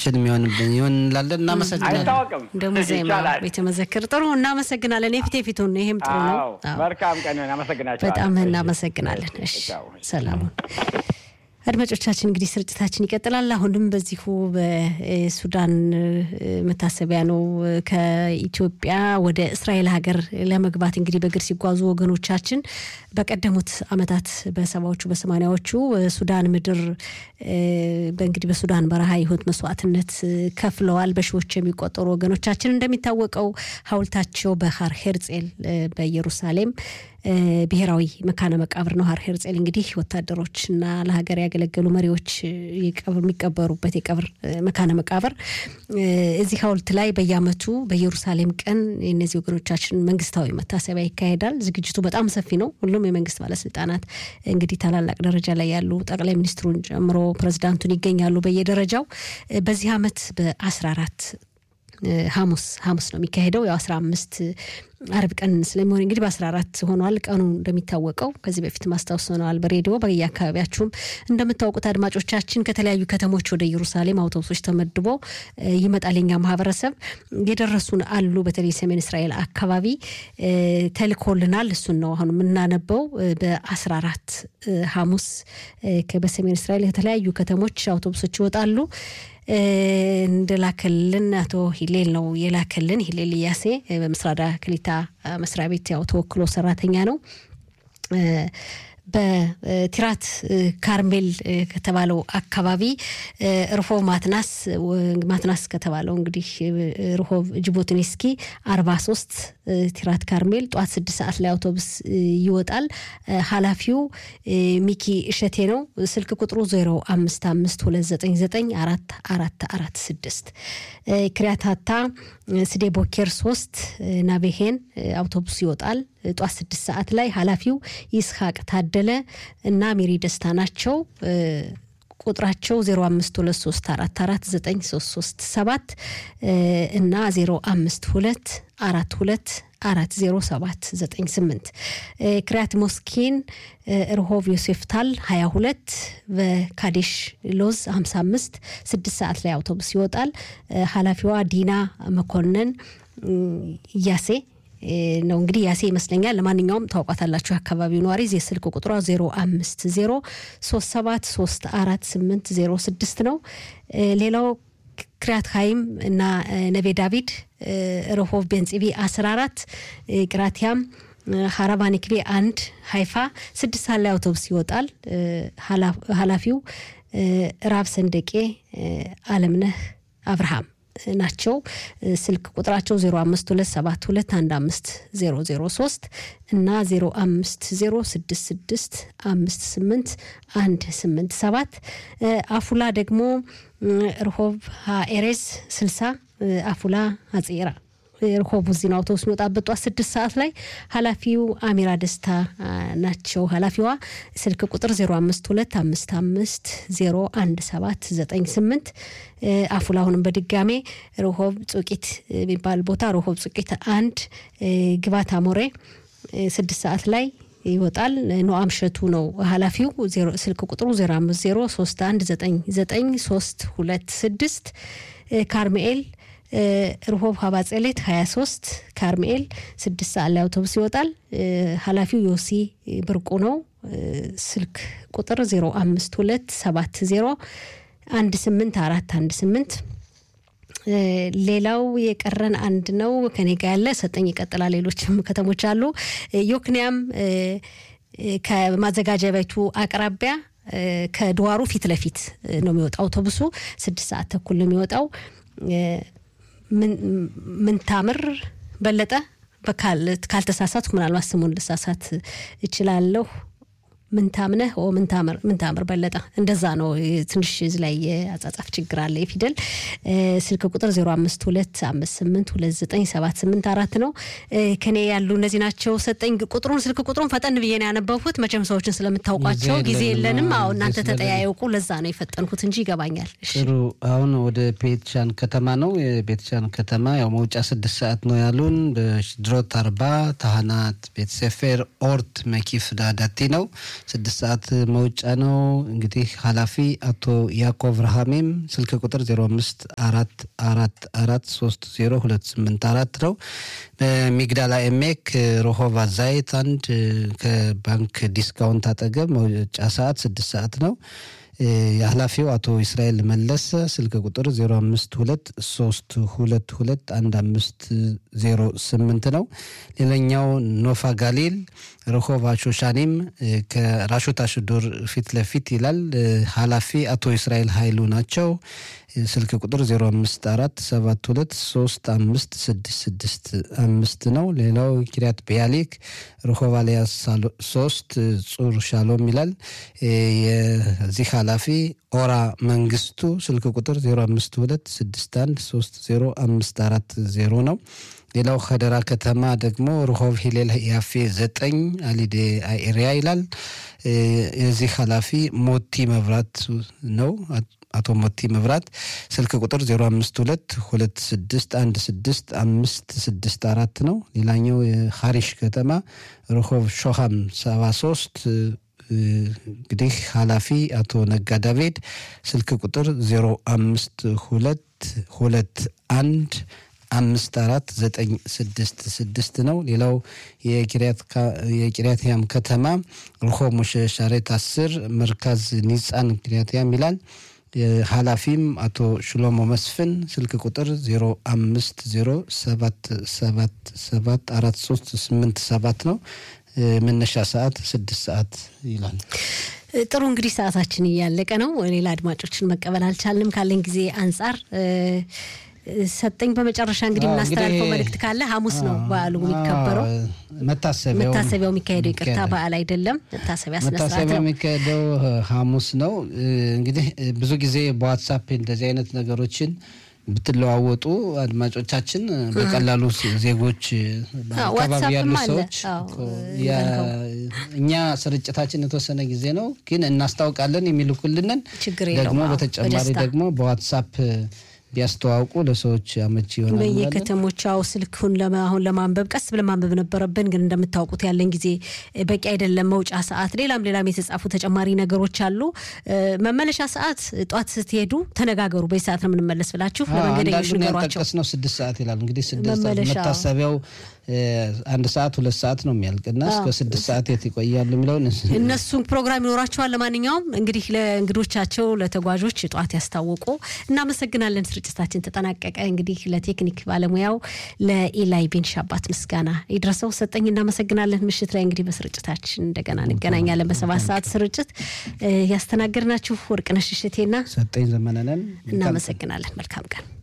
ለሁላችን የሚሆንብን ይሆን እንላለን። እናመሰግናለን። አይታወቅም። እንደ ሙዚየም ይቻላል። ቤተ መዘክር ጥሩ እናመሰግናለን። የፊት የፊቱን ይሄም ጥሩ ነው። አዎ፣ አዎ። መልካም ቀን ይሁን። አመሰግናቸዋለሁ። በጣም እሺ። እናመሰግናለን። እሺ ቻው። ሰላሙን አድማጮቻችን እንግዲህ ስርጭታችን ይቀጥላል። አሁንም በዚሁ በሱዳን መታሰቢያ ነው። ከኢትዮጵያ ወደ እስራኤል ሀገር ለመግባት እንግዲህ በእግር ሲጓዙ ወገኖቻችን በቀደሙት ዓመታት በሰባዎቹ በሰማኒያዎቹ ሱዳን ምድር በእንግዲህ በሱዳን በረሃ የህይወት መስዋዕትነት ከፍለዋል። በሺዎች የሚቆጠሩ ወገኖቻችን እንደሚታወቀው ሀውልታቸው በሀር ሄርጼል በኢየሩሳሌም ብሔራዊ መካነ መቃብር ነው። ሀር ሄርጼል እንግዲህ ወታደሮችና ለሀገር ያገለገሉ መሪዎች የሚቀበሩበት የቀብር መካነ መቃብር እዚህ ሀውልት ላይ በየዓመቱ በኢየሩሳሌም ቀን የእነዚህ ወገኖቻችን መንግስታዊ መታሰቢያ ይካሄዳል። ዝግጅቱ በጣም ሰፊ ነው። ሁሉም የመንግስት ባለስልጣናት እንግዲህ ታላላቅ ደረጃ ላይ ያሉ ጠቅላይ ሚኒስትሩን ጨምሮ ፕሬዚዳንቱን ይገኛሉ በየደረጃው በዚህ ዓመት በአስራ አራት ሐሙስ ሐሙስ ነው የሚካሄደው። ያው አስራ አምስት አርብ ቀን ስለሚሆን እንግዲህ በአስራ አራት ሆኗል ቀኑ እንደሚታወቀው ከዚህ በፊት ማስታወስ ሆነዋል በሬዲዮ በየአካባቢያችሁም እንደምታውቁት አድማጮቻችን ከተለያዩ ከተሞች ወደ ኢየሩሳሌም አውቶቡሶች ተመድቦ ይመጣል። የኛ ማህበረሰብ የደረሱን አሉ። በተለይ ሰሜን እስራኤል አካባቢ ተልኮልናል። እሱን ነው አሁን የምናነበው። በአስራ አራት ሐሙስ በሰሜን እስራኤል የተለያዩ ከተሞች አውቶቡሶች ይወጣሉ። እንደላከልን አቶ ሂሌል ነው የላከልን። ሂሌል እያሴ በምስራዳ ክሊታ መስሪያ ቤት ያው ተወክሎ ሰራተኛ ነው። በቲራት ካርሜል ከተባለው አካባቢ ርሆብ ማትናስ ማትናስ ከተባለው እንግዲህ ርሆብ ጅቦትኒስኪ አርባ ሶስት ቲራት ካርሜል ጠዋት ስድስት ሰዓት ላይ አውቶቡስ ይወጣል። ኃላፊው ሚኪ እሸቴ ነው። ስልክ ቁጥሩ ዜሮ አምስት አምስት ሁለት ዘጠኝ ዘጠኝ አራት አራት አራት ስድስት ክሪያታታ ስዴ ቦኬር ሶስት ናቤሄን አውቶቡስ ይወጣል ጧት ስድስት ሰዓት ላይ ኃላፊው ይስሐቅ ታደለ እና ሜሪ ደስታ ናቸው። ቁጥራቸው 0523449337 እና 052 42 40798 ክሪያት ሞስኪን ርሆቭ ዮሴፍታል 22 በካዴሽ ሎዝ 55 6 ሰዓት ላይ አውቶቡስ ይወጣል። ኃላፊዋ ዲና መኮንን እያሴ ነው እንግዲህ ያሴ ይመስለኛል። ለማንኛውም ታውቋታላችሁ አካባቢው ነዋሪ የስልክ ቁጥሯ 050 37 34 806 ነው። ሌላው ክሪያት ሀይም እና ነቤ ዳቪድ ረሆቭ ቤንጽቢ 14 ቅራቲያም ሀራባ ኒክቤ አንድ ሀይፋ ስድስት ሰዓት ላይ አውቶቡስ ይወጣል። ኃላፊው ራብ ሰንደቄ አለምነህ አብርሃም ናቸው። ስልክ ቁጥራቸው 0527215003 እና 0506658187 አፉላ ደግሞ ርሆብ ኤሬዝ 60 አፉላ አጼራ ርሆብ እዚህ ነው አውቶቡስ የሚወጣበት ጠዋት ስድስት ሰዓት ላይ ኃላፊው አሚራ ደስታ ናቸው። ኃላፊዋ ስልክ ቁጥር 0525501798 አፉላ አሁንም በድጋሜ ርሆብ ጹቂት የሚባል ቦታ ርሆብ ጹቂት አንድ ግባት አሞሬ ስድስት ሰዓት ላይ ይወጣል። ኖአም ሸቱ ነው ኃላፊው። ስልክ ቁጥሩ 0503199326 ካርሜኤል ርሆብ ሀባጸሌት 23 ካርሜኤል ስድስት ሰዓት ላይ አውቶቡስ ይወጣል። ኃላፊው ዮሲ ብርቁ ነው። ስልክ ቁጥር 05270 18418 ሌላው የቀረን አንድ ነው ከኔ ጋ ያለ ሰጠኝ ይቀጥላል። ሌሎችም ከተሞች አሉ። ዮክንያም ከማዘጋጃ ቤቱ አቅራቢያ ከድዋሩ ፊት ለፊት ነው የሚወጣው አውቶቡሱ ስድስት ሰዓት ተኩል ነው የሚወጣው። ምንታምር በለጠ ካልተሳሳትኩ ምናልባት ስሙን ልሳሳት እችላለሁ። ምንታምነህ ምንታምር በለጠ እንደዛ ነው። ትንሽ እዚህ ላይ የአጻጻፍ ችግር አለ። የፊደል ስልክ ቁጥር 0525829784 ነው። ከኔ ያሉ እነዚህ ናቸው። ሰጠኝ ቁጥሩን ስልክ ቁጥሩን ፈጠን ብዬ ነው ያነበብኩት። መቼም ሰዎችን ስለምታውቋቸው ጊዜ የለንም። አዎ እናንተ ተጠያየቁ። ለዛ ነው የፈጠንኩት እንጂ ይገባኛል። ጥሩ። አሁን ወደ ቤትሻን ከተማ ነው። የቤትሻን ከተማ ያው መውጫ ስድስት ሰዓት ነው ያሉን። በሽድሮት አርባ ታህናት ቤተሰፌር ኦርት መኪፍ ዳዳቲ ነው ስድስት ሰዓት መውጫ ነው። እንግዲህ ኃላፊ አቶ ያዕቆብ ረሃሜም ስልክ ቁጥር ዜሮ አምስት አራት አራት አራት ሶስት ዜሮ ሁለት ስምንት አራት ነው። በሚግዳላ ኤሜክ ሮሆቫ ዛይት አንድ ከባንክ ዲስካውንት አጠገብ መውጫ ሰዓት ስድስት ሰዓት ነው። የኃላፊው አቶ እስራኤል መለሰ ስልክ ቁጥር 052 322 1508 ነው። ሌላኛው ኖፋ ጋሊል ረሆቫ ሾሻኒም ከራሾት አሽዶር ፊት ለፊት ይላል። ኃላፊ አቶ እስራኤል ኃይሉ ናቸው። ስልክ ቁጥር 054 ነው። ሌላው ኪሪያት ቢያሊክ ረሆቫ ሊያ ሶስት ጹር ሻሎም ይላል። የዚህ ኃላፊ ኦራ መንግስቱ ስልክ ቁጥር 052613054 ነው። ሌላው ከደራ ከተማ ደግሞ ርሆብ ሂሌል ያፌ ዘጠኝ አሊዴ ኤሪያ ይላል። የዚህ ኃላፊ ሞቲ መብራት ነው። አቶ ሞቲ መብራት ስልክ ቁጥር 05216165564 ነው። ሌላኛው የሀሪሽ ከተማ ርሆብ ሾሃም 73 እንግዲህ ኃላፊ አቶ ነጋ ዳቬድ ስልክ ቁጥር 05221 አምስት አራት ዘጠኝ ስድስት ስድስት ነው። ሌላው የቂርያትያም ከተማ ርሆ ሙሸ ሻሬት አስር መርካዝ ኒጻን ቂርያትያም ይላል። ኃላፊም አቶ ሽሎሞ መስፍን ስልክ ቁጥር 0507774387 ነው። መነሻ ሰዓት ስድስት ሰዓት ይላል። ጥሩ እንግዲህ ሰዓታችን እያለቀ ነው። ሌላ አድማጮችን መቀበል አልቻልንም ካለን ጊዜ አንጻር ሰጠኝ በመጨረሻ እንግዲህ የምናስተላልፈው መልእክት ካለ ሐሙስ ነው በዓሉ የሚከበረው። መታሰቢያው የሚካሄደው ይቅርታ በዓል አይደለም፣ መታሰቢያ ስነስርዓት መታሰቢያው ነው። የሚካሄደው ሐሙስ ነው። እንግዲህ ብዙ ጊዜ በዋትሳፕ እንደዚህ አይነት ነገሮችን ብትለዋወጡ አድማጮቻችን በቀላሉ ዜጎች አካባቢ ያሉ ዋትሳፕም አለ። ሰዎች አዎ፣ እኛ ስርጭታችን የተወሰነ ጊዜ ነው፣ ግን እናስታውቃለን የሚልኩልንን ችግር የለውም። ደግሞ አዎ፣ በተጨማሪ በደስታ። ደግሞ በዋትሳፕ ቢያስተዋውቁ ለሰዎች አመቺ ይሆናል። እንላለን። በየከተሞቻው ስልኩን ለማ- አሁን ለማንበብ ቀስ ብለን ማንበብ ነበረብን፣ ግን እንደምታውቁት ያለን ጊዜ በቂ አይደለም። መውጫ ሰዓት፣ ሌላም ሌላም የተጻፉ ተጨማሪ ነገሮች አሉ። እ፣ መመለሻ ሰዓት ጧት ስትሄዱ ተነጋገሩ። በዚህ ሰዓት ነው የምንመለስ ብላችሁ ለመንገደኞች አንዳንዱን ንገሯቸው። ያልጠቀስ ነው ስድስት ሰዓት ይላል። እንግዲህ ስድስት ሰዓት መመለሻ። መታሰቢያው እ፣ አንድ ሰዓት ሁለት ሰዓት ነው የሚያልቅና እስከ ስድስት ሰዓት የት ይቆያሉ የሚለውን እነሱም ፕሮግራም ይኖራቸዋል። ለማንኛውም እንግዲህ ለእንግዶቻቸው ለተጓዦች ጠዋት ያስታወቁ እናመሰግናለን። ስርጭታችን ተጠናቀቀ። እንግዲህ ለቴክኒክ ባለሙያው ለኢላይ ቤን ሻባት ምስጋና ይድረሰው። ሰጠኝ እናመሰግናለን። ምሽት ላይ እንግዲህ በስርጭታችን እንደገና እንገናኛለን። በሰባት ሰዓት ስርጭት እ፣ ያስተናገድናችሁ ወርቅነሽ እሸቴና ሰጠኝ ዘመነነን እናመሰግናለን። መልካም ቀን